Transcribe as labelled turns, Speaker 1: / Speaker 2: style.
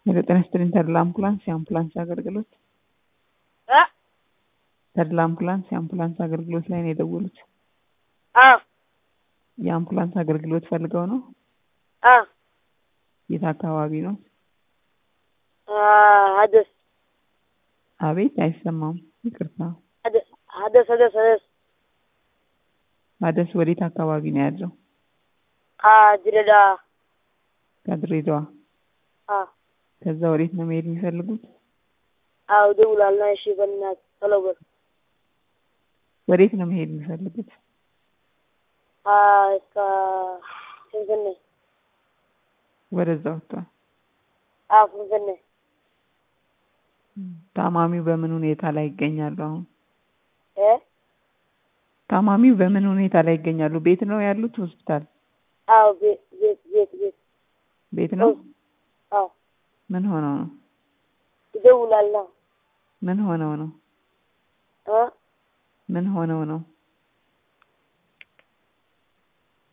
Speaker 1: የጤና ይስጥልኝ ተድላ አምቡላንስ የአምቡላንስ አገልግሎት
Speaker 2: እ
Speaker 1: ተድላ አምቡላንስ የአምቡላንስ አገልግሎት ላይ ነው የደወሉት።
Speaker 2: አዎ
Speaker 1: የአምቡላንስ አገልግሎት ፈልገው ነው?
Speaker 2: አዎ
Speaker 1: የት አካባቢ ነው?
Speaker 2: ሀደስ
Speaker 1: አቤት አይሰማም፣ ይቅርታ።
Speaker 2: ሀደስ ሀደስ ሀደስ ሀደስ
Speaker 1: አደስ ወዴት አካባቢ ነው ያለው?
Speaker 2: ከድሬዳዋ
Speaker 1: ከድሬዳዋ።
Speaker 2: አዎ
Speaker 1: ከዛ ወዴት ነው መሄድ የሚፈልጉት?
Speaker 2: አዎ ደውላለሁ። እሺ በእናትህ ቶሎ በል።
Speaker 1: ወዴት ነው መሄድ የሚፈልጉት?
Speaker 2: እስከ ፍንፍኔ
Speaker 1: ወደዛ ወጥቷል።
Speaker 2: አዎ ፍንፍኔ
Speaker 1: ታማሚው በምን ሁኔታ ላይ ይገኛሉ አሁን?
Speaker 2: እ
Speaker 1: ታማሚው በምን ሁኔታ ላይ ይገኛሉ? ቤት ነው ያሉት? ሆስፒታል?
Speaker 2: አዎ ቤት ቤት ቤት ቤት
Speaker 1: ቤት ነው?
Speaker 2: አዎ
Speaker 1: ምን ሆነው ነው?
Speaker 2: ይደውላለሁ
Speaker 1: ምን ሆነው ነው?
Speaker 2: እ
Speaker 1: ምን ሆነው ነው?